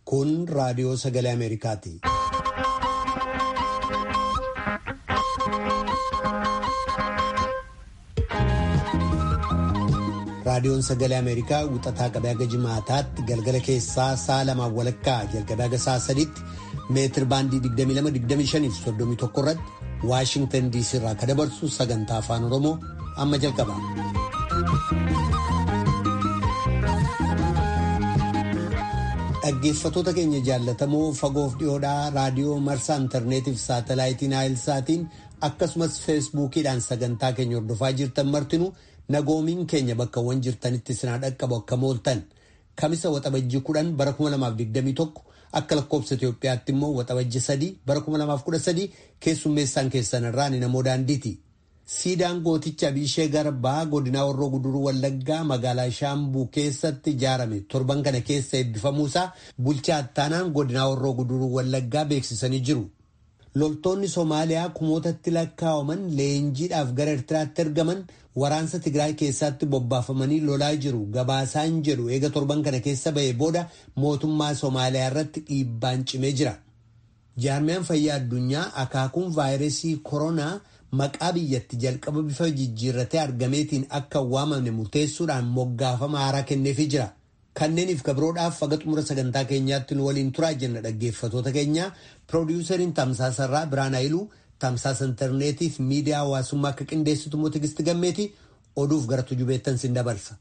Kun raadiyoo sagalee Ameerikaati. Raadiyoon sagalee Ameerikaa wixataa qabee haga jimaataatti galgala keessaa sa'a lamaan walakkaa jalqabee haga sa'a sadiitti meetir baandii 22-25 irratti Waashingtan DC irraa kan dabarsu sagantaa afaan Oromoo amma jalqaba. Dhaggeeffatoota keenya jaallatamoo fagoof dhiyoodhaa raadiyoo marsaa intarneetiif saatalaayitiin naayilsaatiin akkasumas feesbuukiidhaan sagantaa keenya hordofaa jirtan martinu nagoomiin keenya bakkawwan jirtanitti sinaa dhaqqabu akka mooltan kamisa waxabajjii kudhan bara 2021 akka lakkoobsa Itoophiyaatti immoo waxabajjii sadii bara 2013 keessummeessaan keessan irraa ni namoo daandiiti. Siidaan gooticha Abishee Garbaa godinaa Horroo Guduruu Wallaggaa magaalaa Shaambuu keessatti ijaarame torban kana keessa eebbifamuusaa bulchaa attaanaan godinaa Horroo Guduruu Wallaggaa beeksisanii jiru. Loltoonni Somaaliyaa kumootatti lakkaa'aman leenjiidhaaf gara Ertiraatti ergaman waraansa Tigraay keessatti bobbaafamanii lolaa jiru. Gabaasaan jedhu eega torban kana keessa ba'ee booda mootummaa Somaaliyaa irratti dhiibbaan cimee jira. Jaarmiyaan fayyaa addunyaa akaakuun vaayirasii koronaa maqaa biyyatti jalqaba bifa jijjiirratee argameetiin akka waamamne murteessuudhaan moggaafama haaraa kenneefii jira. Kanneeniif gabroodhaaf haga xumura sagantaa keenyaatti nu waliin turaa jenna dhaggeeffatoota keenya piroodiwusariin tamsaasarraa Biraan Hayiluu tamsaasa intarneetiif miidiyaa hawaasummaa akka qindeessitu immoo Tigisti Gammeeti oduuf gara tujubeettan sin dabarsa.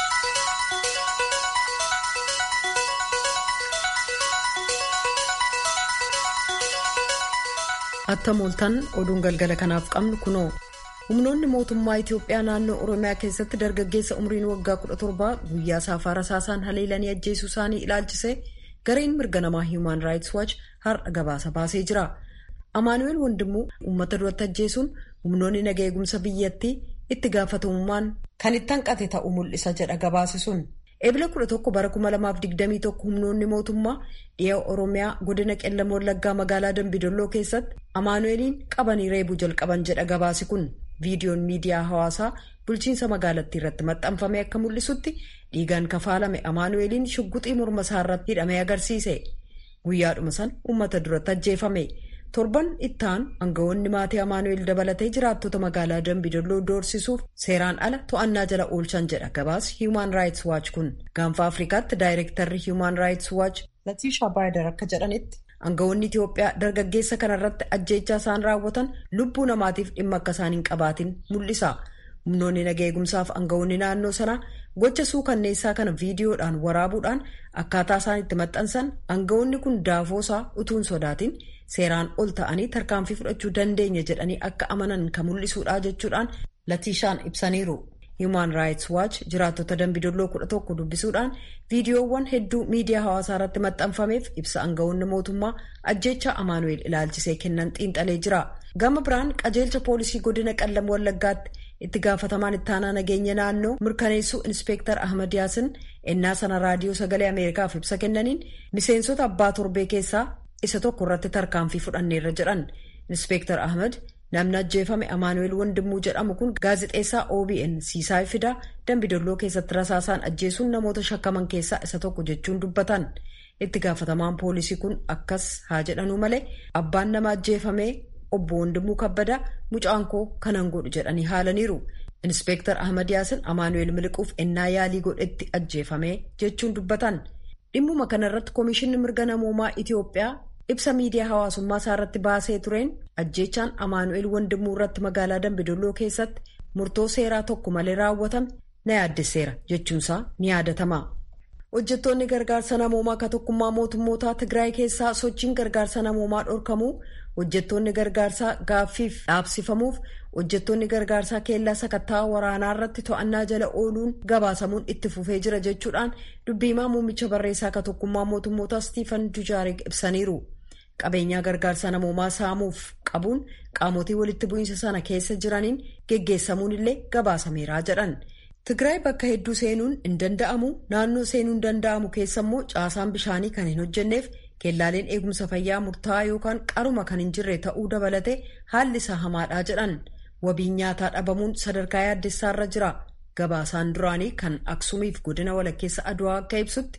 Attam ooltan oduun galgala kanaaf qabnu kunoo humnoonni mootummaa Itoophiyaa naannoo Oromiyaa keessatti dargaggeessa umriin waggaa 17 guyyaa saafaa rasaasaan haleelanii ajjeesuu isaanii ilaalchise gareen mirga namaa Human Rights Watch har'a gabaasa baasee jira. Amaanu'eel Wandimuu uummata duratti ajjeesuun humnoonni naga eegumsa biyyattii itti gaafatamummaan kan itti hanqate ta'uu mul'isa jedha gabaasi sun. Eebila 11 bara 2021 humnoonni mootummaa dhiha Oromiyaa godina qellam wallaggaa magaalaa Dambidolloo keessatti Amaanu'eeliin qabanii reebuu jalqaban jedha gabaasi kun. Viidiyoon miidiyaa hawaasaa bulchiinsa magaalattii irratti maxxanfame akka mul'isutti dhiigaan kafaalame Amaanu'eeliin shugguxii morma isaa irratti hidhamee agarsiise. Guyyaadhuma san uummata duratti ajjeefame. Torban ittaan aangawoonni maatii Amaanu'eel dabalatee jiraattota magaalaa Dambidolloo doorsisuuf seeraan ala to'annaa jala oolchan jedha gabaas Human Rights Watch kun. Gaanfa Afrikaatti daayirektarri Human Rights Watch Latiishaa Baayidar akka jedhanitti aangawoonni Itoophiyaa dargaggeessa kanarratti ajjeechaa isaan raawwatan lubbuu namaatiif dhimma akka isaan hin qabaatin mul'isa. Humnoonni naga eegumsaaf aangawoonni naannoo sanaa gocha suukanneessaa kana viidiyoodhaan waraabuudhaan akkaataa isaan itti maxxansan aangawoonni kun daafoosaa utuun sodaatin seeraan ol ta'anii tarkaanfii fudhachuu dandeenya jedhanii akka amanan kan mul'isuudha jechuudhaan latiishaan ibsaniiru. Human Rights Watch jiraattota dambidolloo kudha tokko dubbisuudhaan viidiyoowwan hedduu miidiyaa hawaasaa irratti maxxanfameef ibsa aangawoonni mootummaa ajjeechaa Amaanu'eel ilaalchisee kennan xiinxalee jira. Gama biraan qajeelcha poolisii godina qallam wallaggaatti itti gaafatamaan ittaanaa nageenya naannoo mirkaneessuu inspeektar Ahmad Yaasin ennaa sana raadiyoo sagalee Ameerikaaf ibsa kennaniin miseensota abbaa torbee keessaa isa tokko irratti tarkaanfii fudhanneerra jedhan. Inspeektar Ahmad namni ajjeefame Amaanu'eel Wandimuu jedhamu kun gaazexeessaa OBN Siisaay Fidaa Dambidolloo keessatti rasaasaan ajjeesuun namoota shakkaman keessaa isa tokko jechuun dubbatan. Itti gaafatamaan poolisii kun akkas haa jedhanuu malee abbaan nama ajjeefamee obbo Wandimuu Kabbadaa mucaan koo kanan godhu jedhanii haalaniiru. Inspeektar Ahmad Yaasin Amaanu'eel miliquuf ennaa yaalii godhetti ajjeefame jechuun dubbatan. Dhimmuma kanarratti Komishinni Mirga Namoomaa Itoophiyaa ibsa miidiyaa hawaasummaa isaa irratti baasee tureen ajjeechaan Amaanu'eel Wandimuu irratti magaalaa Dambidolloo keessatti murtoo seeraa tokko malee raawwatame na yaaddesseera jechuunsaa ni yaadatama. Hojjettoonni gargaarsa namoomaa ka tokkummaa mootummootaa Tigraay keessaa sochiin gargaarsa namoomaa dhorkamuu hojjettoonni gargaarsaa gaaffiif dhaabsifamuuf hojjettoonni gargaarsaa keellaa sakattaa waraanaa irratti to'annaa jala ooluun gabaasamuun itti fufee jira jechuudhaan dubbiimaa muummicha barreessaa ka tokkummaa mootummootaa Stiifan Dujaarik ibsaniiru. Qabeenyaa gargaarsa namoomaa saamuuf qabuun qaamotii walitti bu'iinsa sana keessa jiraniin geggeessamuun illee gabaasameeraa jedhan. Tigraay bakka hedduu seenuun hin danda'amu naannoo seenuun danda'amu keessa immoo caasaan bishaanii kan hin hojjenneef keellaaleen eegumsa fayyaa murtaa'aa yookaan qaruma kan hin jirre ta'uu dabalatee haalli isaa hamaadhaa jedhan wabiin nyaataa dhabamuun sadarkaa yaaddessaarra jira gabaasaan duraanii kan aksuumiif godina walakkeessa aduwaa akka ibsutti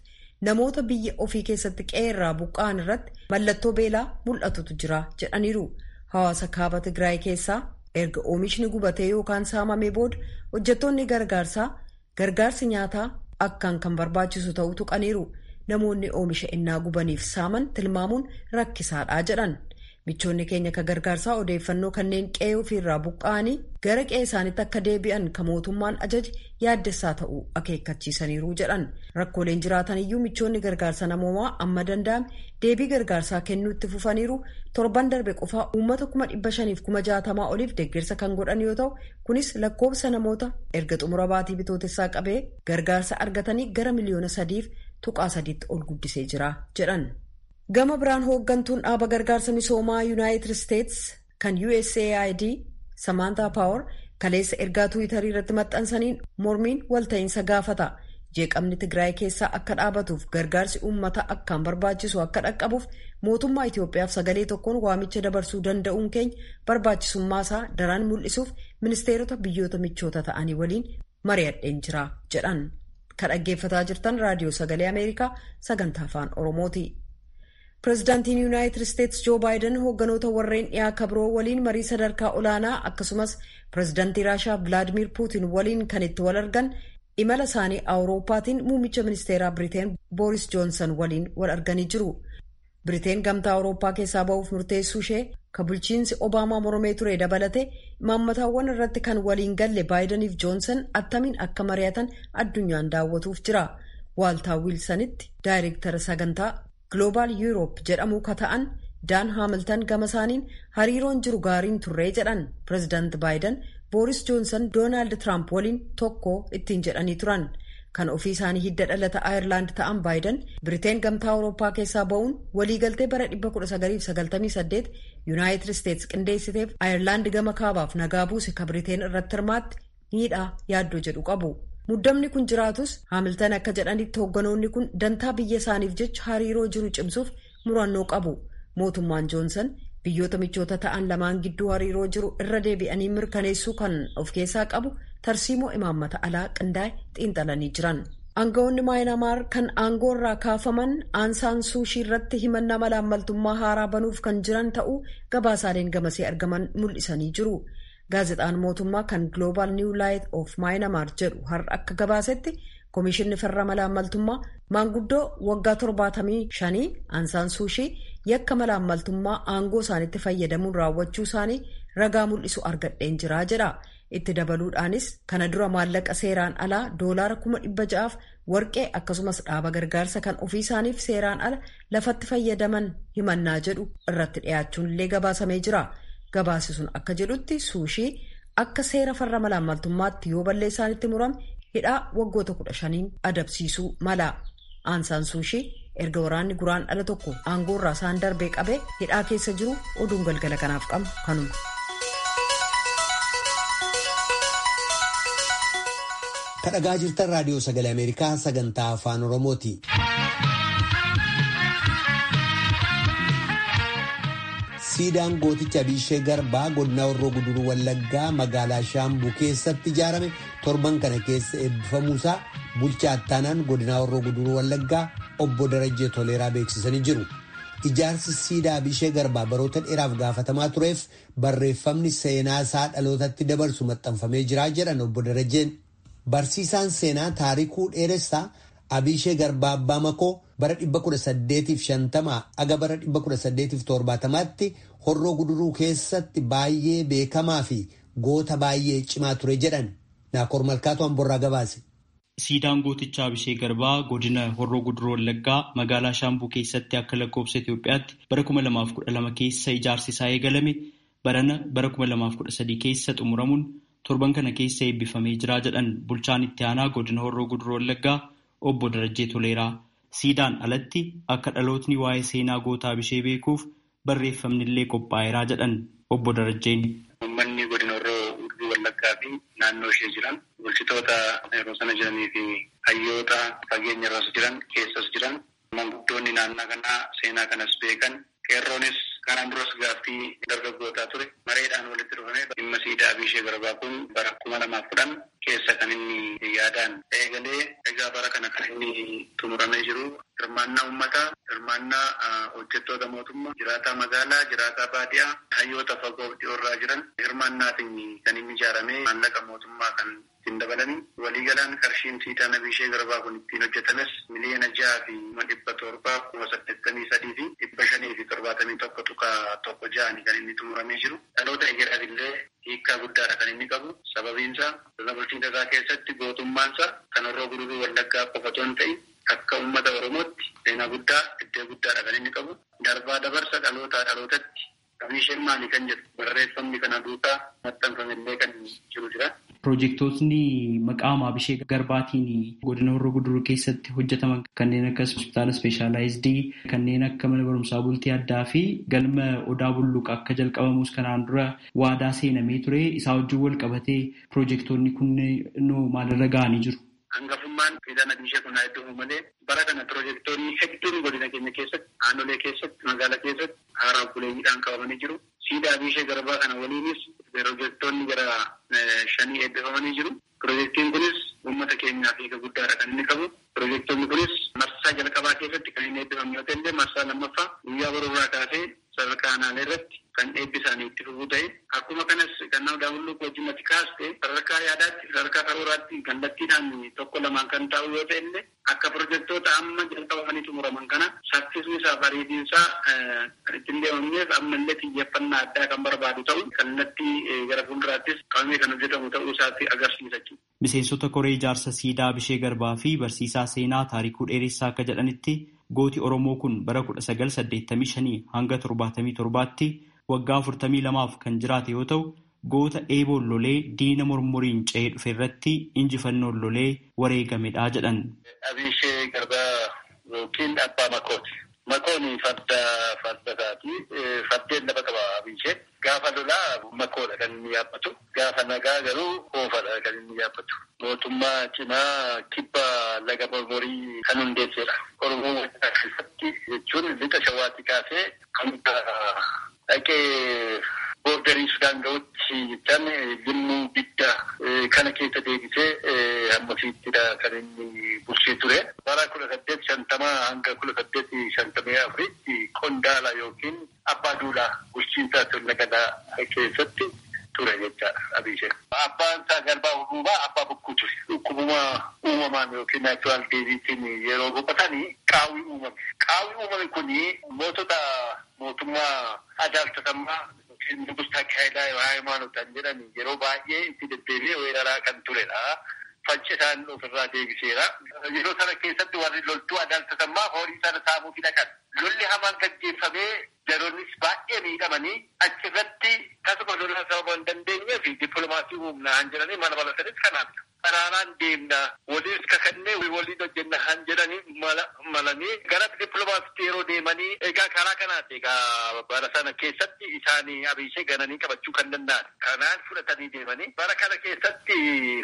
namoota biyya ofii keessatti qe'eerraa buqqa'an irratti mallattoo beelaa mul'atutu jira jedhaniiru. Hawaasa kaaba Tigraay keessaa erga oomishni gubatee yookaan saamamee booda hojjettoonni gargaarsaa gargaarsi nyaataa akkaan kan barbaachisu ta'uu tuqaniiru. Namoonni oomisha innaa gubaniif saaman tilmaamuun rakkisaadha jedhan. Michoonni keenya ka gargaarsaa odeeffannoo kanneen qe'ee ofiirraa buqqa'anii gara qe'ee isaaniitti akka deebi'an ka mootummaan ajaje yaaddessaa ta'uu akeekkachiisaniiru jedhan. Rakkooleen jiraatan iyyuu michoonni gargaarsa namoomaa amma danda'ame deebii gargaarsaa kennuu itti fufaniiru torban darbe qofaa uummata kuma dhibba shaniif kuma jaatamaa oliif deeggarsa kan godhan yoo ta'u kunis lakkoofsa namoota erga xumura baatii bitootessaa qabee gargaarsa argatanii gara miliyoona sadiif tuqaa sadiitti ol guddisee jira jedhan. Gama biraan hooggantuun dhaaba gargaarsa misoomaa Yuunaayitid Isteets kan USAID Samaantaa Paawar kaleessa ergaa Tiwiitarii irratti maxxansaniin mormiin walta'iinsa gaafata. Jeeqamni Tigraay keessaa akka dhaabatuuf gargaarsi uummata akkaan barbaachisu akka dhaqqabuuf mootummaa Itoophiyaaf sagalee tokkoon waamicha dabarsuu danda'uun keenya barbaachisummaa daran mul'isuuf ministeerota biyyoota michoota ta'anii waliin mari'adheen jira jedhan. Kan dhaggeeffataa jirtan raadiyoo sagalee Ameerikaa sagantaa afaan Oromooti. Pireezidaantiin Yuunaayitid Isteets Joo Baayiden hoogganoota warreen dhiyaa kabiroo waliin marii sadarkaa olaanaa akkasumas pireezidaantii Raashaa Vilaadimir Puutin waliin kan itti wal argan imala isaanii Awurooppaatiin muummicha ministeeraa Biriteen Booris Joonsan waliin wal arganii jiru. Biriteen gamtaa Awurooppaa keessaa ba'uuf murteessuu ishee ka bulchiinsi Obaamaa mormee ture dabalate imaammataawwan irratti kan waliin galle Baayidaniif Joonsan attamiin akka mari'atan addunyaan daawwatuuf jira. Waaltaa Wiilsanitti daayireektara sagantaa Global Europe jedhamu ka ta'an Daan Haamiltan gama isaaniin hariiroon jiru gaariin turree jedhan pireezidaanti Baayiden Booris Joonsan Doonaald Tiraamp waliin tokko ittiin jedhanii turan. Kan ofii isaanii hidda dhalata Ayirlaand ta'an Baayiden Biriteen gamtaa Awurooppaa keessaa ba'uun waliigaltee bara 1998 Yuunaayitid Isteets qindeessiteef Ayirlaand gama kaabaaf nagaa buuse ka Biriteen irratti hirmaatti miidhaa yaaddoo jedhu qabu. Muddamni kun jiraatus Haamiltan akka jedhanitti hoogganoonni kun dantaa biyya isaaniif jecha hariiroo jiru cimsuuf murannoo qabu. Mootummaan Joonsan biyyoota michoota ta'an lamaan gidduu hariiroo jiru irra deebi'anii mirkaneessuu kan of keessaa qabu tarsiimoo imaammata alaa qindaa'e xiinxalanii jiran. Aangawoonni Maayinamaar kan aangoo irraa kaafaman aansaan suushii irratti himannaa malaammaltummaa haaraa banuuf kan jiran ta'uu gabaasaaleen gamasee argaman mul'isanii jiru. Gaazexaan mootummaa kan Global New Light of Myanmar jedhu har'a akka gabaasetti Komishinni farra malaammaltummaa maanguddoo waggaa torbaatamii shanii aansaan suushii yakka malaammaltummaa aangoo isaanitti fayyadamuun raawwachuu isaanii ragaa mul'isu argadheen jiraa jedha. Itti dabaluudhaanis kana dura maallaqa seeraan alaa doolaara kuma dhibba ja'aaf warqee akkasumas dhaaba gargaarsa kan ofii isaaniif seeraan ala lafatti fayyadaman himannaa jedhu irratti dhiyaachuun illee gabaasamee jira. Gabaasi sun akka jedhutti suushii akka seera farra malaammaltummaatti yoo balleessaanitti murame hidhaa waggoota kudha shaniin adabsiisuu mala. Aansaan suushii erga waraanni guraan dhala tokko aangoo irraa isaan darbee qabee hidhaa keessa jiru oduun galgala kanaaf qabnu kanuma. Kadhagaa jirtan raadiyoo sagalee Ameerikaa sagantaa afaan Oromooti. Siidaan gooticha Abishee Garbaa godina Horroo Guduruu Wallaggaa magaalaa Shaambuu keessatti ijaarame torban kana keessa eebbifamuusaa bulchaa ittaanaan godina Horroo Guduruu Wallaggaa obbo Darajjee Toleeraa beeksisanii jiru. Ijaarsi siidaa Abishee Garbaa baroota dheeraaf gaafatamaa tureef barreeffamni seenaa isaa dhalootatti dabarsu maxxanfamee jira jedhan obbo Darajjeen. Barsiisaan seenaa taarikuu dheeressaa Abishee Garbaa Abbaa Makoo bara 1850 aga bara 1870tti horroo guduruu keessatti baay'ee beekamaa fi goota baay'ee cimaa ture jedhan Naakoor Malkaatu Amborraa gabaase. Siidaan gootichaa Abishee Garbaa godina Horroo Guduruu Wallaggaa magaalaa Shaambuu keessatti akka lakkoofsa Itoophiyaatti bara 2012 keessa ijaarsi isaa eegalame barana bara 2013 keessa xumuramuun torban kana keessa eebbifamee jira jedhan bulchaan itti aanaa godina Horroo Guduruu Wallaggaa obbo Darajjee Toleeraa. Siidaan alatti akka dhalootni waa'ee seenaa goota Abishee beekuuf barreeffamni illee qophaa'eeraa jedhan obbo Darajjeen. Uummanni godina Horroo Guduruu Wallaggaa fi naannoo ishee jiran bulchitoota yeroo sana jiranii fi hayyoota fageenya irras jiran keessas jiran manguddoonni naannoo kanaa seenaa kanas beekan qeerroonis kanaan duras gaaffii dargaggootaa ture mareedhaan walitti dhufame dhimma siidaa Abishee Garbaa kun bara kuma lamaaf kudhan keessa kan inni yaadaan eegalee egaa bara kana kan inni xumuramee jiru hirmaannaa uummataa, hirmaannaa hojjettoota mootummaa, jiraataa magaalaa, jiraataa baadiyaa, hayyoota fagoo dhiyoorraa jiran hirmaannaatiin kan inni ijaaramee maallaqa mootummaa kan ittiin dabalanii waliigalaan qarshiin siidaa nabishee garbaa kun ittiin hojjetames miliyoona jaha fi kuma dhibba torbaa kuma saddeettamii sadii fi dhibba shanii fi torbaatamii tokko tuqa tokko ja'ani kan inni xumuramee jiru. Dhaloota egeeraaf illee hiikkaa guddaadha kan inni qabu. Sababiinsa sirna bulchiinsa isaa keessatti gootummaansa kan horroo guduruu wallaggaa qofa otoo hin ta'in akka uummata Oromootti seenaa guddaa iddoo guddaadha kan inni qabu. Darbaa dabarsa dhalootaa dhalootatti Abisheen maali kan jedhu barreeffamni kana duukaa maxxanfamillee kan jiru jira. Piroojeektootni maqaa Abishee Garbaatiin godina Horroo Guduruu keessatti hojjetaman kanneen akka hospitaala ispeeshaalaayizidii kanneen akka mana barumsaa bultii addaa fi galma odaa bulluqa akka jalqabamus kanaan dura waadaa seenamee ture isaa wajjin wal qabatee piroojeektoonni kunneen maalirra ga'anii jiru. Hangafummaan fiidaan Abishee kun haa iddoo malee bara kana piroojeektoonni hedduun godina keenya keessatti aanolee keessatti magaalaa keessatti haaraa buleeyyiidhaan qabamanii jiru. Siidaa Abishee Garbaa kana waliinis piroojeektoonni gara shanii eebbifamanii jiru. Piroojeektiin kunis uummata keenyaaf hiika guddaadha kan inni qabu. Piroojeektoonni kunis marsaa jalqabaa keessatti kan inni eebbifamu yoo ta'e marsaa lammaffaa guyyaa boruurraa kaasee sadarkaa aanaalee irratti kan eebbisaanii itti fufuu ta'e akkuma kanas kan nama daawwannoo wajjin ati kaaste sadarkaa yaadaatti sadarkaa karooraatti kallattiidhaan tokko lamaan kan taa'u yoo ta'e illee akka piroojeektoota amma jalqabamanii xumuraman kana saffisni isaa bareedinsaa kan ittiin deemamneef ammallee xiyyeeffannaa addaa kan barbaadu ta'u kallattii gara fuulduraattis qabamee kan hojjetamu ta'uu isaatti agarsiisa jechuudha. Miseensota koree ijaarsa siidaa Abishee Garbaa fi barsiisaa seenaa taarikuu dheeressaa akka jedhanitti gooti Oromoo kun bara kudha sagal saddeettamii shanii hanga torbaatamii torbaatti waggaa afurtamii lamaaf kan jiraate yoo ta'u goota eeboon lolee diina mormoriin ce'ee dhufe irratti injifannoon lolee wareegamedha jedhan. Abishee Garbaa yookiin Abbaa Makooti. Makooni farda farda isaati. Fardeen lafa qaba Abishee. Gaafa lolaa makoodha kan inni yaabbatu. Gaafa nagaa garuu oofadha kan inni yaabbatu. Mootummaa cimaa kibba laga mormorii kan hundeessedha. Oromoo keessatti jechuun lixa shawaatti kaasee hanga dhaqee boordarii Sudaan ga'utti jechaan limmuu bidda kana keessa deebisee hammasiittidha kan inni bulchee ture. Bara kudha saddeet shantamaa hanga kudha saddeet shantamii afuritti qondaala yookiin abbaa duulaa bulchiinsa sirna gadaa keessatti ture jechaadha Abishee. Abbaan isaa garbaa hubuubaa abbaa bokkuu ture. Dhukkubuma uumamaan yookiin naachuraal deebiitiin yeroo boqotanii qaawwii uumame. Qaawwii uumame kuni mootota mootummaa adaalchatammaa Nugustaa Haayilaa Haayimaanutaan jedhan yeroo baay'ee itti deddeebi'ee weeraraa kan turedha. Faccisaan ofirraa deebiseera. Yeroo sana keessatti warri loltuu adaalchatammaa horii sana saamuuf dhaqan. Lolli hamaan gaggeeffamee yeroonnis baay'ee miidhamanii achirratti tasuma lola sababa hin dandeenyee fi dippiloomaasii humnaan jedhanii mana balatanis kanaaf karaaraan deemna waliin kakannee waliin hojjenna han jedhanii malanii gara dippiloomaasiitti yeroo deemanii egaa karaa kanaati egaa bara sana keessatti isaanii abishee gananii qabachuu kan danda'an kanaan fudhatanii deemanii bara kana keessatti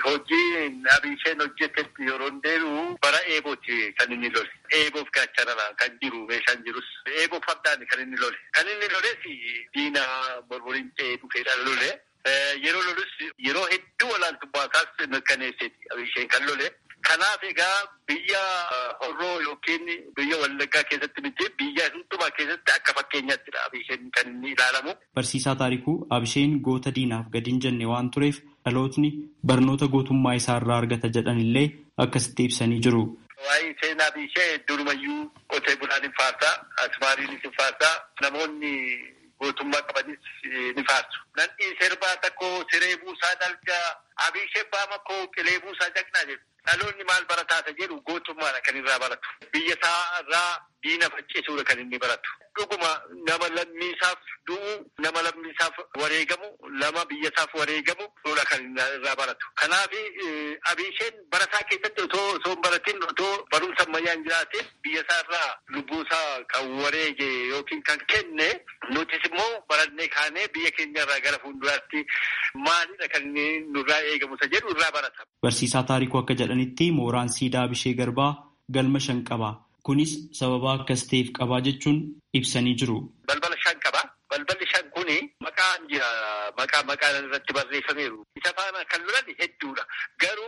hojii abisheen hojjetetti yeroo deebi'u bara eebooti kan inni lole eeboof gaachanarraa kan jiru meeshaan jirus eeboof fardaan kan inni lole kan inni loles diina mormoriin ce'ee dhufeedhaan lole. Yeroo lolus yeroo hedduu olaantummaa isaas mirkaneesseeti abisheen kan lole. Kanaaf egaa biyya horroo yookiin biyya wallaggaa keessatti miti biyya hundumaa keessatti akka fakkeenyattidha abisheen kan inni ilaalamu. Barsiisaa taarikuu abisheen goota diinaaf gadi hin jenne waan tureef dhalootni barnoota gootummaa isaa irraa argata jedhanillee akkasitti ibsanii jiru. Waa'ee seenaa abishee durumayyuu qotee bulaan hin faarsaa, asmaariinis hin faarsaa, namoonni gootummaa qabanis ni faarsu. Nanni sirbaa tokko siree buusaa dalgaa abishee baama koo qilee buusaa jaqnaa jedhu. Dhaloonni maal barataata jedhu gootummaadha kan irraa baratu. Biyya isaa irraa diina faccisuudha kan inni baratu. Dhuguma nama lammiisaaf du'u, nama lammiisaaf wareegamu, nama biyyasaaf wareegamu dha kan irraa baratu. Kanaaf abisheen barataa keessatti otoo osoo hin baratin otoo barumsa ammayyaa hin jiraatin biyyasaa irraa lubbuusaa kan wareege yookiin kan kenne nutis immoo barannee kaanee biyya keenya irraa gara fuulduraatti maalidha kan inni nurraa eegamu isa jedhu irraa barata. Barsiisaa taarikuu akka jedhanitti mooraan siidaa Abishee Garbaa galma shan qaba. Kunis sababa akkas ta'eef qabaa jechuun ibsanii jiru. Balbala shan qaba. Balballi shan kuni maqaan jira. Maqaa maqaan irratti barreeffameeru. Isa faana kan lolan hedduudha. Garuu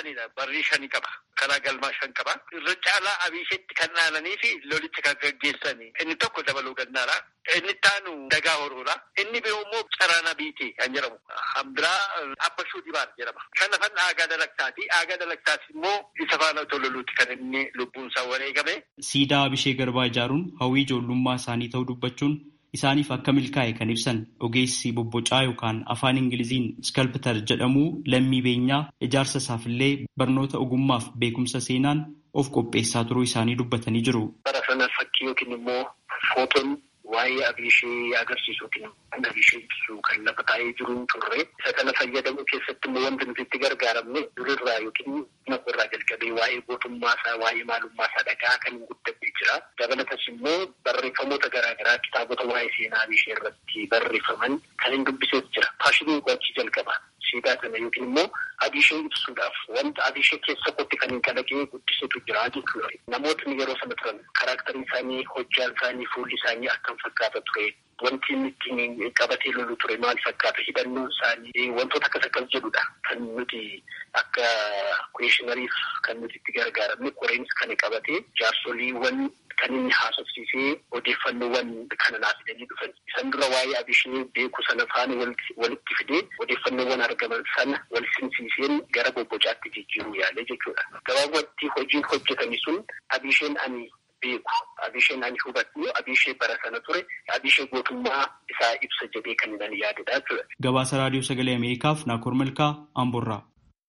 shanidha. Barrii shani qaba. Karaa galmaa shan qaba. Irra caalaa abiishetti kan dhaananii fi lolicha kan gaggeessani. Inni tokko dabaluu danda'a. Inni taanu dagaa horoodha. Inni biroo immoo caraana biitii kan jedhamu. Hambiraa abbashuu dibaar jedhama. Kan lafan aagaa dalagtaati. Aagaa dalagtaati immoo isa faana tololuuti kan inni lubbuun isaa wareegame. Siidaa Abishee Garbaa ijaaruun hawwii ijoollummaa isaanii ta'uu dubbachuun isaaniif akka milkaa'e kan ibsan ogeessi bobbocaa yookaan afaan ingiliziin iskalptar jedhamu lammii beenyaa ijaarsa isaafillee barnoota ogummaaf beekumsa seenaan of qopheessaa turuu isaanii dubbatanii jiru. Bara sana fakkii yookiin immoo footoon waa'ee abishee agarsiisu yookiin kan abishee ibsu kan lafa taa'ee jiru turre isa kana fayyadamuu keessatti immoo wanti nuti itti gargaaramne durirraa yookiin irraa jalqabee waa'ee gootummaa isaa waa'ee maalummaa isaa dhagaa kan guddatee jira. Dabalatas immoo barreeffamoota garaagaraa kitaabota waa'ee seenaa abishee irratti barreeffaman kan hin dubbisees jira. Faashinii gochii jalqaba. Siidaa kana yookiin immoo abishee ibsuudhaaf wanta abishee keessa kotti kan hin kalaqee guddisetu jira jechuudha. Namootni yeroo sana turan karaaktarii isaanii, hojjaan isaanii, fuulli isaanii akkam fakkaata ture. Wanti inni ittiin qabatee lolu ture maal fakkaata? Hidhannoon isaanii wantoota akkas akkas jedhudha. Kan nuti akka kuweeshinariif kan nuti itti gargaaramne qoreensi kan qabatee jaarsoliiwwan kan inni haasofsiisee odeeffannoowwan kana naaf fidanii dhufan. Isan dura waa'ee abishee beeku sana faana walitti fidee odeeffannoowwan argaman sana wal simsiiseen gara bobbocaatti jijjiiruu yaale jechuudha. Gabaabumatti hojiin hojjetame sun abisheen ani beeku abisheen ani hubadhu abishee bara sana ture abishee gootummaa isaa ibsa jedhee kan nan yaadudha jechuudha. Gabaasa raadiyoo sagalee Ameerikaaf Naakoor Malkaa Amborraa.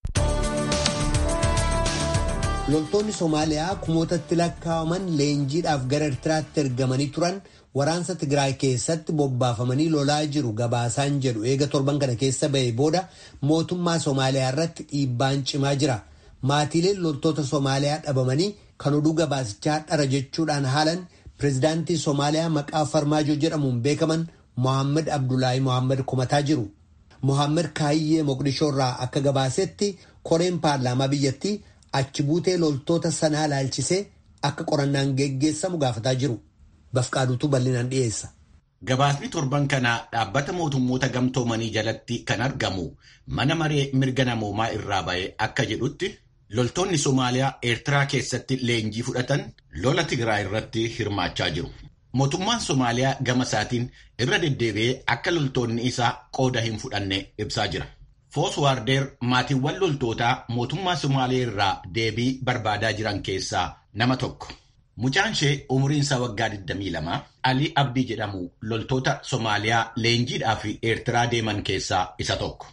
loltoonni somaaliyaa kumootatti lakkaa'aman leenjiidhaaf gara ertiraatti ergamanii turan waraansa tigraay keessatti bobbaafamanii lolaa jiru gabaasaan jedhu eega torban kana keessa ba'e booda mootummaa somaaliyaa irratti dhiibbaan cimaa jira maatiileen loltoota somaaliyaa dhabamanii kan oduu gabaasichaa dhara jechuudhaan haalan pirezidaantii somaaliyaa maqaa farmaajoo jedhamuun beekaman mohaammed abdullaahi mohaammed kumataa jiru mohaammed kaayyee moqdishoo irraa akka gabaasetti koreen paarlaamaa biyyattii achi buutee loltoota sanaa ilaalchisee akka qorannaan geggeessamu gaafataa jiru. Bafqaaduutu bal'inaan dhiyeessa. Gabaasni torban kanaa dhaabbata mootummoota gamtoomanii jalatti kan argamu mana maree mirga namoomaa irraa ba'e akka jedhutti loltoonni Somaaliyaa Eertiraa keessatti leenjii fudhatan lola Tigraay irratti hirmaachaa jiru. Mootummaan Somaaliyaa gama isaatiin irra deddeebi'ee akka loltoonni isaa qooda hin fudhanne ibsaa jira. Fooswaardeer maatiiwwan loltootaa mootummaa Somaaliyaa irraa deebii barbaadaa jiran keessaa nama tokko. Mucaan ishee umriin isaa waggaa 22 Alii Abdii jedhamu loltoota Somaaliyaa leenjiidhaa fi Eertiraa deeman keessaa isa tokko.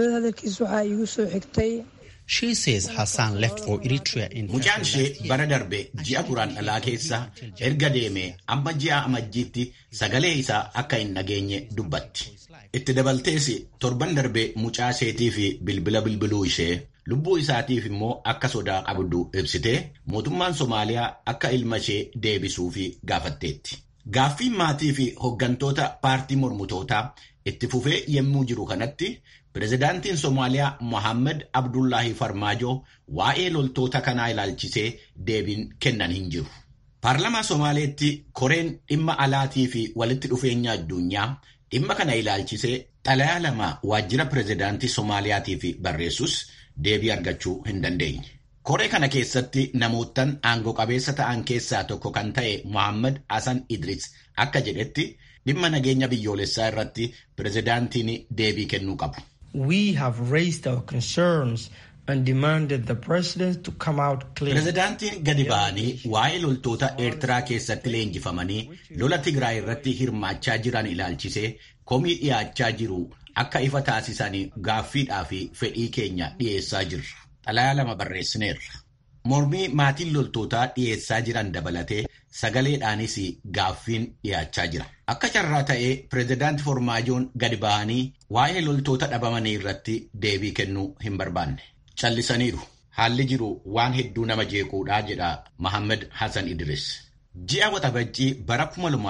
Mucaan ishee bara darbe ji'a guraandhalaa keessa erga deemee amma ji'a amajjiitti sagalee isaa akka hin dhageenye dubbatti. Itti dabaltees torban darbe mucaa isheetii fi bilbila bilbiluu ishee lubbuu isaatiif immoo akka sodaa qabdu ibsitee mootummaan Somaaliyaa akka ilma ishee deebisuuf gaafatteetti. Gaaffiin maatii fi hooggantoota paartii mormitootaa itti fufee yommuu jiru kanatti pirezidaantiin Somaaliyaa Mohaammed Abdullaahi Farmaajoo waa'ee loltoota kanaa ilaalchisee deebiin kennan hin jiru. Paarlamaa Somaaleetti koreen dhimma alaatii fi walitti dhufeenya addunyaa dhimma kana ilaalchisee xalayaa lama waajjira pirezidaantii Somaaliyaatiif barreessus deebii argachuu hin dandeenye. Koree kana keessatti namoottan aangoo qabeessa ta'an keessaa tokko kan ta'e Mohaammed Hassan Idris akka jedhetti dhimma nageenya biyyoolessaa irratti pirezidaantiin deebii kennuu qabu. We have raised our concerns and demanded the president to come out clear. Pirezidaantiin gadi ba'anii waa'ee loltoota Eertiraa keessatti leenjifamanii lola Tigraay irratti hirmaachaa jiran ilaalchisee komii dhiyaachaa jiru akka ifa taasisan gaaffiidhaa fi fedhii keenya dhiyeessaa jirra. Xalayaa lama barreessineerra. Mormii maatiin loltootaa dhiyeessaa jiran dabalatee sagaleedhaanis gaaffiin dhiyaachaa jira. Akka carraa ta'ee pirezidaanti Formaajoon gadi ba'anii waa'ee loltoota dhabamanii irratti deebii kennuu hin barbaanne. Callisaniiru. Haalli jiru waan hedduu nama jeequudhaa jedha Mohaammed Hassan Idris. Ji'a waxabajjii bara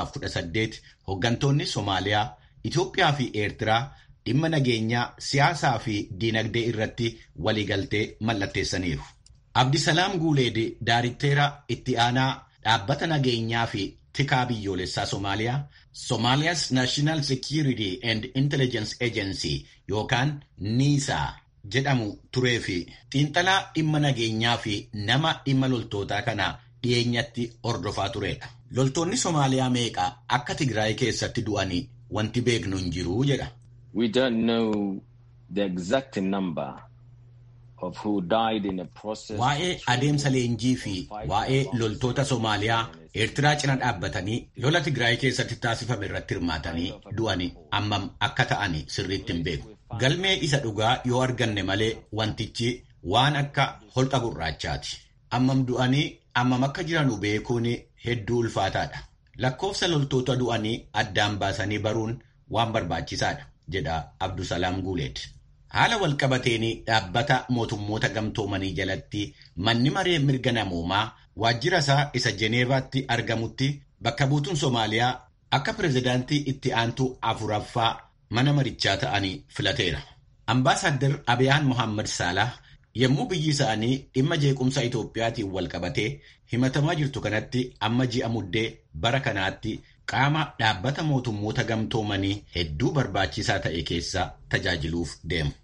2018 hooggantoonni Somaaliyaa, Itoophiyaa fi Eertiraa dhimma nageenyaa siyaasaa fi diinagdee irratti waliigaltee mallatteessaniiru. Abdisalaam Guuleed Daaritteera itti aanaa dhaabbata nageenyaa fi tikaa biyyoolessaa Somaaliyaa Somalia's National Security and Intelligence Agency yookaan NISA jedhamu turee fi xiinxalaa dhimma nageenyaa fi nama dhimma loltootaa kana dhiyeenyatti hordofaa turedha. Loltoonni Somaaliyaa meeqa akka Tigraay keessatti du'anii wanti beeknu hin jiru jedha. We don't know the exact number of who died in a process. Waa'ee adeemsa leenjii fi waa'ee loltoota Somaaliyaa Eertiraa cina dhaabbatanii lola Tigraay keessatti taasifame irratti hirmaatanii du'anii ammam akka ta'ani sirriitti hin beeku. Galmee isa dhugaa yoo arganne malee wantichi waan akka holqa gurraachaati. Ammam du'anii ammam akka jiranu beekuun hedduu ulfaataadha. Lakkoofsa loltoota du'anii addaan baasanii baruun waan barbaachisaadha jedha Abdusalaam Guuleed. Haala walqabateen dhaabbata mootummoota gamtoomanii jalatti manni maree mirga namoomaa waajjira isaa isa Jeneevaatti argamutti bakka buutuun Somaaliyaa akka pirezidaantii itti aantu afuraffaa mana marichaa ta'anii filateera. Ambaasaadder Abiyaan Mohaammed Saalah yommuu biyyi isaanii dhimma jeequmsa Itoophiyaatiin walqabatee himatamaa jirtu kanatti amma ji'a muddee bara kanaatti qaama dhaabbata mootummoota gamtoomanii hedduu barbaachisaa ta'e keessa tajaajiluuf deemu.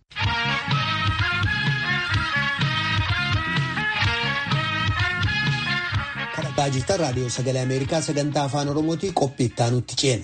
Kadhataa jirtan raadiyoo sagalee Ameerikaa sagantaa afaan Oromootii qophii ittaanutti ceena.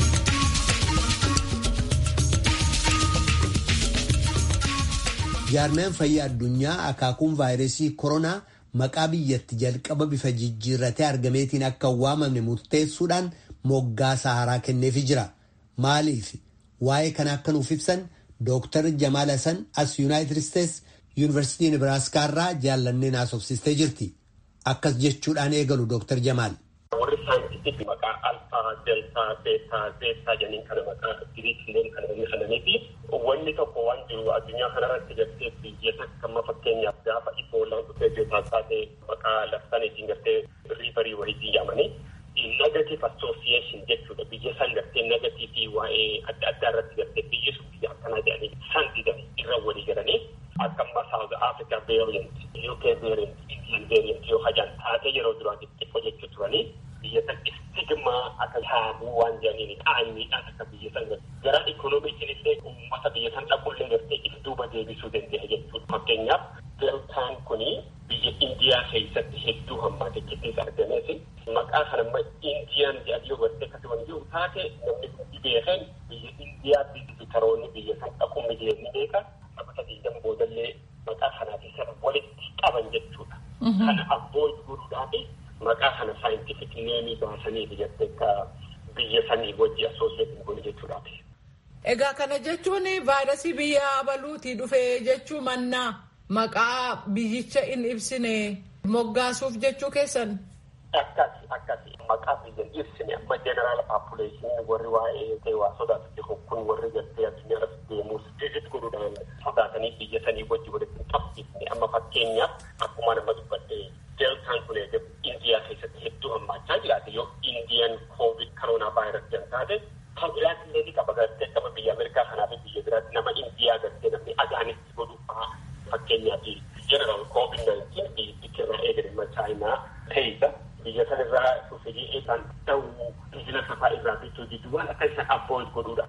Jaarmeen fayyaa addunyaa akaakuun vaayirasii koronaa maqaa biyyatti jalqaba bifa jijjiirratee argameetiin akka hin waamamne murteessuudhaan moggaasa haaraa kenneefii jira. Maaliif waa'ee kana akka nuuf ibsan Dooktar Jamaal Hasan as Yuunaayitid Isteets Yuunivarsiitii Nebraaskaa irraa jaallanneen haasofsiistee jirti. Akkas jechuudhaan eegalu Dooktar Jamaal. Warri saayintifiik maqaa alfaa, deltaa, beetaa, zeetaa jedhaniin kana maqaa giriikileen kana beekamanii fi wanni tokko waan jiru addunyaa kanarratti gartee biyya takka amma fakkeenyaaf gaafa iboolaan dhufee beetaa taatee maqaa labsaniitiin gartee riibarii wayii yaamanii negative association jechuudha biyya san gartee negatiivii waa'ee adda addaa irratti gartee biyyi sun biyya akkanaa jedhanii san didanii irra walii galanii akka amma South Africa variant, UK variant, Indian variant yoo hajaan taatee yeroo duraatiif xiqqoo jechuu turanii biyya san stigmaa akka saabuu waan jedhaniin qaanyiidhaan akka biyya san gara ikoonomiitiin illee uummata biyya san dhabuullee gartee if duuba deebisuu danda'a jechuudha. Fakkeenyaaf deltaan kuni biyya Indiyaa keessatti hedduu hammaate kittis argamees maqaa kana amma Indiyaan jedhan yoo gartee akkasuma jiru taate namni kun beekan biyya Indiyaa bitaroonni biyya san dhaquun mijeesni beeka taphata diidan boodallee maqaa kanaafi sana walitti qaban jechuudha. Kana abboo godhuudhaafi maqaa kana saayintifik neemii baasanii biyyatti akka biyya sanii wajji asooseetiin godhu jechuudhaati. Egaa kana jechuun vaayirasii biyya abaluutii dhufee jechuu mannaa maqaa biyyicha hin ibsine moggaasuuf jechuu keessan. Akkasi akkasi maqaa biyya hin ibsine amma jeneraal paapuleeshiniin warri waa'ee waa sodaatu jiru kun warri gartee addunyaarratti deemuus vizit godhuudhaan sodaatanii biyya sanii wajji walitti hin qabsiifne amma fakkeenyaaf akkuma nama dubbadde deltaan kun indiyaa keessatti hedduu hammaachaa jiraate yoo indiyaan koovid koroonaa vaayirasii kan taate kan biraatti illee ni qaba gartee akkama biyya Ameerikaa kanaa fi biyya biraatti nama indiyaa gartee namni agaanitti godhu fa'aa fakkeenyaaf jeneraal koovid naayintiin biyyi irraa eegalima chaayinaa keessa biyya san irraa dhufee eegaan ta'uu biizinasa fa'aa irraa bituu jidduu waan akka isaan abbooyit godhuudha.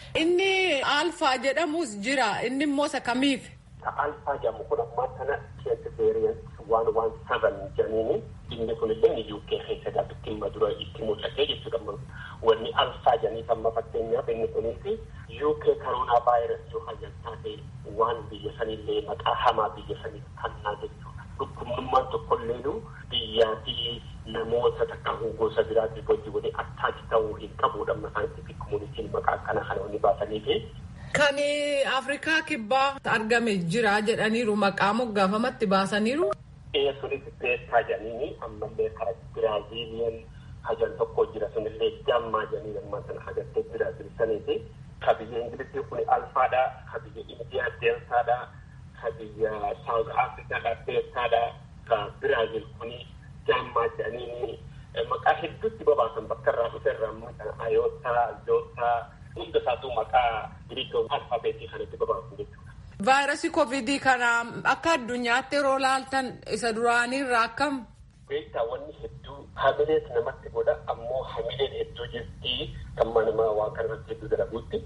Inni alfaa jedhamus jira inni immoo isa kamiif? Ka alfaa jedhamu kun ammaa kana keessa veeriyant waan waan saban jedhaniini inni kun illee UK keessa gaafatti dhimma dura itti mul'atee jechuudha. Wanni alfaa jedhanii amma fakkeenyaaf inni kunis UK koroonaa vaayirasii yoo hayyan taate waan biyya sanillee maqaa hamaa biyya sanii kannaa jechuudha. Dhukkubnummaan tokkolleenu biyyaa fi namoota takka gosa biraatti wajji wali attaaki ta'uu hin qabudha. Amma saayintifik komunitiin maqaa akkana kana wanni baasanii fi Kan Afrikaa kibbaa argame jira jedhaniiru maqaa moggaafamatti baasaniiru. Ee sunis beektaa jedhanii ammallee karaa Biraaziiliyan hajan tokko jira sunillee gammaa jedhanii ammaa sana hagattee Biraaziil saniiti. Ka biyya Ingilizii kun alfaadha, ka biyya Indiyaa deeltaadha, ka biyya Saawuz Afrikaadha beektaadha, ka Biraaziil kun gammaa jedhanii maqaa hedduutti babaasan bakka irraa dhufe irraa ammaa kana ayootaa, zootaa, hunda isaatu maqaa giriikii alfaabeetii kanatti babaasan jechuudha. Vaayirasii koovidii kana akka addunyaatti yeroo laaltan isa duraaniirraa akkam? Beektaa wanni hedduu hamilees namatti godha ammoo hamileen hedduu jirti kan manama waa kanarratti hedduu dalaguutti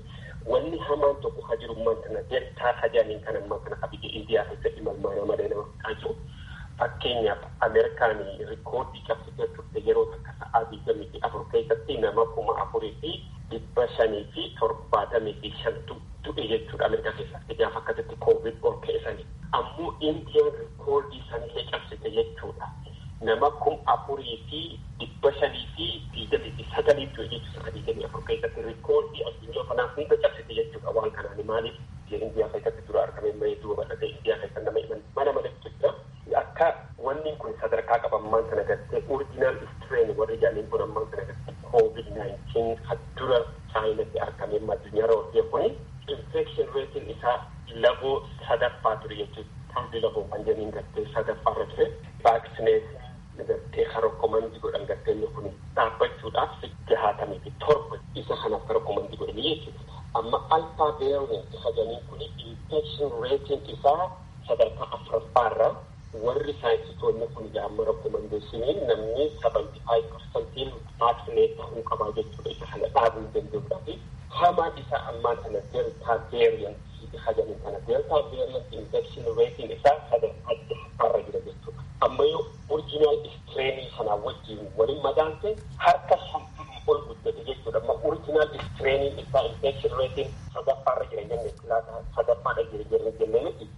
wanni hamaan tokko ha jirummaan kana deltaa hajaaniin kan ammaa kana abiyya indiyaa keessatti malmaana malee nama fixaa fakkeenyaaf ameerikaan rikoordii cabsitee turte yeroo takka sa'aa digdamii fi afur keessatti nama kuma afurii fi dhibba shanii fi torbaatamii fi shantu du'e jechuudha ameerikaa keessatti gaafa akkasitti koovid ol ka'isanii ammoo indiyaan rikoordii sanillee cabsite jechuudha nama kum afurii fi dhibba shanii fi digdamii fi sagalii du'e jechuudha sa'aa digdamii afur keessatti rikoordii addunyaa kanaaf hunda cabsite jechuudha waan kanaan maaliif indiyaa keessatti dura argame malee duuba bal'ate indiyaa keessa nama himan mana maletti jira akka wanni kun sadarkaa qabammaan kana gartee original strain warri jaaniin kun ammaan kana gartee covid 19 dura chaayinatti argame addunyaa rootee kuni infection ratiin isaa laboo sadaffaa ture jechuudha taawundi laboo kan jeniin gartee sadaffaa irra ture vaaksineetiin gartee harokkomandii godhan gartee inni kun dhaabbachuudhaaf jahaatamii fi torba isa kanaaf harokkomandii godhanii jechuudha amma alfaa beeruun sadanii kun infection ratiin isaa sadarkaa afuraffaarra warri saayinsistoonni kun gaamma rakkomandeeshiniin namni sabanti faayiv parsantiin vaaksineet ta'uu qabaa jechuudha isa kana dhaabuu danda'uudha fi hamaan isaa ammaan kana deltaa veeriyantii hajaniin kana deltaa veeriyantii infekshin reetiin isaa sadarkaa jahaffaarra jira jechuudha amma yoo orjinaal istreenii sanaa wajjiin waliin madaalte harka shantamii ol guddate jechuudha amma orjinaal istreenii isaa infekshin reetiin sadaffaarra jira jenne kilaasa sadaffaadha jira jenne jenne miti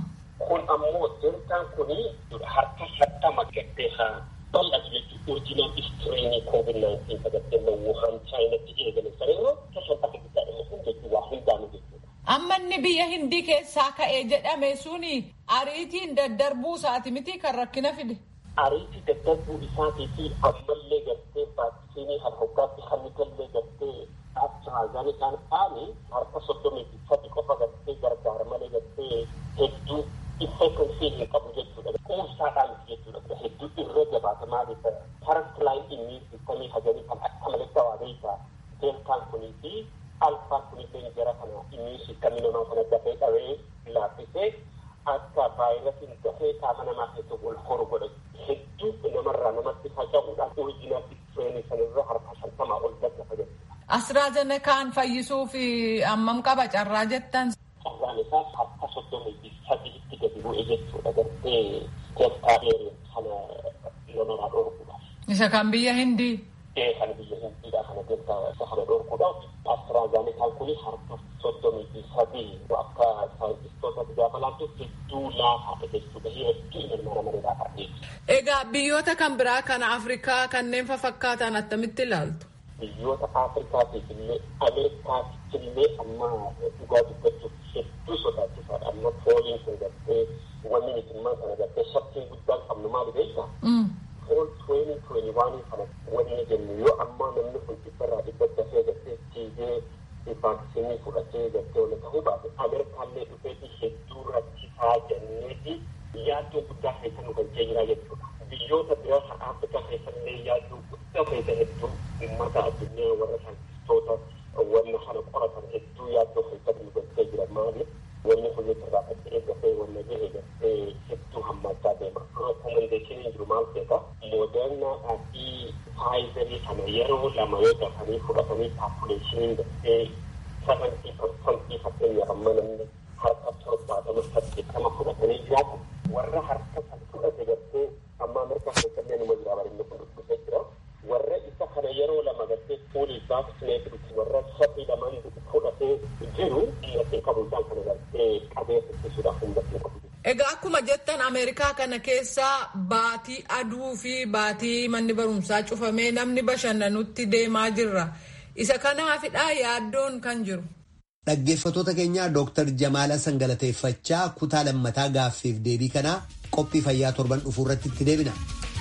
kun ammoo deltaan kuni harka shantama gattee haa bal'atu jechuudha orjinaal istreenii koovid naayintiin sagattee wuhan chaayinatti eegale sanirra ka shantama guddaadha sun jechuudha waa hundaanu jechuudha. Amma inni biyya hindii keessaa ka'ee jedhame suni ariitiin daddarbuu isaati miti kan rakkina fide. Ariitii daddarbuu isaatii fi ammallee gartee vaaksiinii kan hoggaatti hannitallee gartee AstraZenecaan faani harka soddomii fi sadi qofa gartee gargaara malee gartee hedduu effeekonsii hin qabu jechuudha. Quubsaadhaan jechuudha. Hedduu irra jabaata maaliif first line immune systemii hajanii kan akka malee dawaabeessa deeltaan kunii fi alfaan kunillee jara kana immune systemii namaa kana dafee dhabee laaffisee akka vaayirasiin dafee qaama namaa keessa wal horu godha. Hedduu namarraa namatti faca'uudhaan oriijinaal istreenii sanarra harka shantamaa ol daddafa jechuudha. Astraazenekaan fayyisuuf ammam qaba carraa jettan. Carraan isaa harka soddomii fi sadiitti gadi bu'e jechuudha gartee deltaa veeriyan kana namarraa dhorkuudhaaf. Isa kan biyya Hindii. Ee kan biyya Hindiidha kana deltaa isa kana dhorkuudhaaf astraazenekaan kuni harka soddomii fi sadii akka saayintistoota gaafa laattu hedduu laafaadha jechuudha hedduu ilmaan malee laafaadha. Egaa biyyoota kan biraa kana Afrikaa kanneen fakkaatan attamitti ilaaltu? biyyoota afrikaatiif illee ameerikaatiif illee amma dhugaa dubbachuuf hedduu sodaachisaadha amma fooliin kun gartee wanni mitimmaa kana gartee shakkiin guddaan qabnu maali beektaa fool tuweeni tuweeni waanii kana wanni jennu yoo ammaa namni kun dhibbarraa dhibba dafee gartee tiigee vaaksiinii fudhatee gartee wala ta'uu baate ameerikaallee dhufeeti hedduu rakkisaa jenneeti yaaddoo guddaa keessa nu galchee jira jechuudha biyyoota biraa kan afrikaa keessallee yaaddoo guddaa keessa hedduu ummata addunyaa warra saayintistoota wanna kana qoratan hedduu yaaddoo keessatti nu galchee jira maali wanni kun irraa faca'ee gafee wanna gahe gartee hedduu hammaachaa deema rekomendeeshiniin jiru maal ta'eeta moodernaadhaa fi faayizarii kana yeroo lama yoo dafanii fudhatanii paapuleeshiniin gartee sabantii parsantii fakkeenyaaf amma namni harka torbaatama saddeettama fudhatanii jiraatan warra harka san fudhate gartee amma ameerikaa keessallee numa jira barinni kun dhufee jira warra isa kana yeroo lama gartee fuulii vaaksineetii warra sadii lamaan fudhatee jiru dhiyaatee qabu isaan kana gartee qabee ittisuudhaaf humnatee qabu. Egaa akkuma jettan Ameerikaa kana keessa baatii aduu fi baatii manni barumsaa cufamee namni bashannanutti deemaa jirra. Isa kanaafidha yaaddoon kan jiru. Dhaggeeffattoota keenyaa Dooktar Jamaala Sangalateeffachaa kutaa lammataa gaaffiif deebii kanaa qophii fayyaa torban dhufuu irratti itti deebina.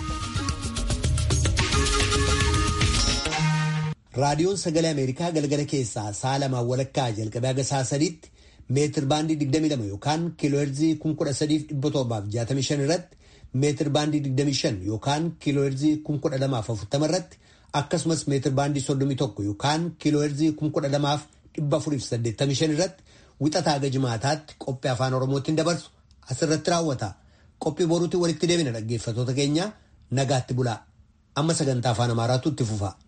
Raadiyoon Sagalee Ameerikaa galgala keessaa sa'a lamaan walakkaa jalqabee haga sa'a sadiitti meetir baandii 22 yookaan kiilooherzii 13,765 irratti meetir baandii 25 yookaan kiilooherzii 1240 irratti akkasumas meetir baandii 31 yookaan kiilooherzii 12,485 irratti wixataa haga jimaataatti qophii afaan oromootiin dabarsu asirratti raawwata. Qophii boruutiin walitti deebina dhaggeeffattoota keenya nagaatti bulaa. Amma sagantaa afaan amaaraatu itti fufa.